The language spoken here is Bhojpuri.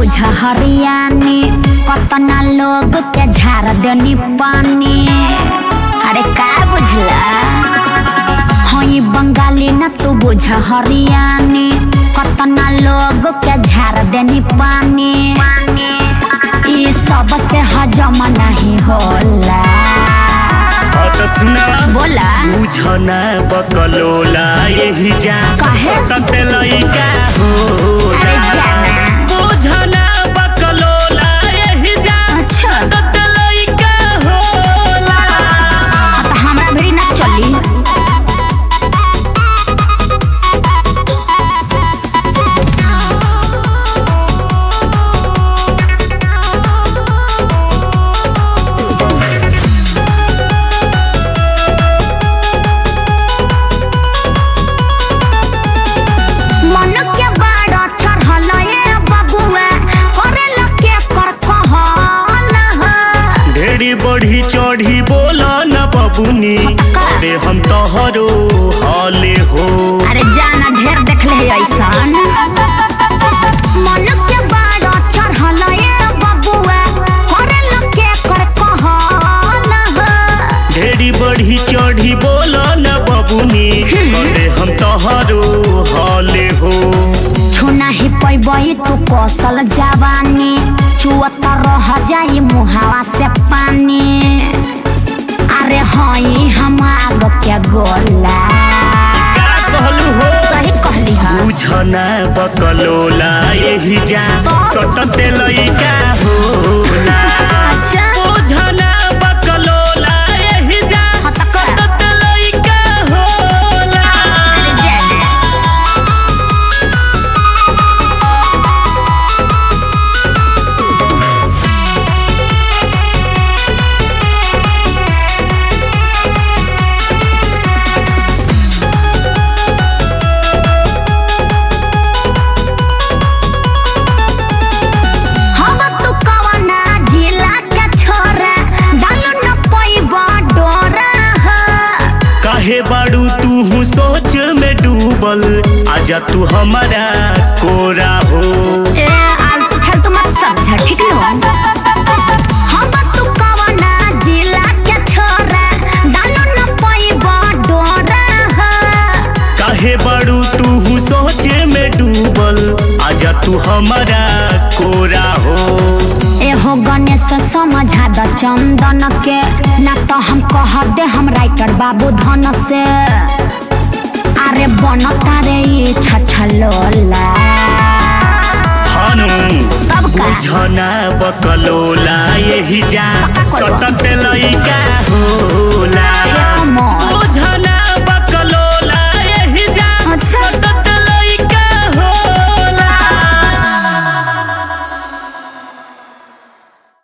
बुझ हरियानी कतना लोग के झाड़ देनी पानी अरे का बुझला हई बंगाली न तू बुझ हरियानी कतना लोग के झाड़ देनी पानी ई सब से हजम नहीं होला हाँ तो सुना बोला बुझना बकलोला यही जा काहे? सतत लइका होला अरे जाना। बुझना बकलोला यही जा अच्छा। सतत लइका होला हाँ तो हमरा भी ना चली मन के बाड़ चढ़ल ए बबुआ करे लगे कर कहल ह। ढेरी बढ़ी चढ़ी बोला न बबुनी का? अरे हम तोहरो हाले हो अरे जाना ढेर देखले है ऐसन मन के बाड़ चढ़ल ए बबुआ करे लगे कर कहल ह। ढेरी बढ़ी चढ़ी बोला न बबुनी अरे हम तोहरो हाले हो छुना ही पैबई तू कौशल जवानी चुअत रह जाई मुहावा से पानी अरे हई हम आग के गोला का कहलू हो सही कहली ह बुझना बकलोला यही जा सटत लइका होला अच्छा बुझना बकलोला यही जा हाँ तो का? सटत लइका होला अरे जाने हम तू कवना जिला के छोरा डालो न पैबा डोरा ह काहे बाड़ू तू सोच में डूबल आजा तू हमारा कोरा हो ए आलतू फालतू मत समझ ठीक न हम तू कवना जिला के छोरा डालो न पैबा डोरा ह काहे बाड़ू तू सोच में डूबल आजा तू हमारा कोरा हो एहो गणेश समझा द चंदन के ना तो हम कह दे हम राइटर बाबू धन से अरे बनता रे ई छछलोला हनु तब का बुझना बकलोला यही जा पक्का करवा। सटत लइका हो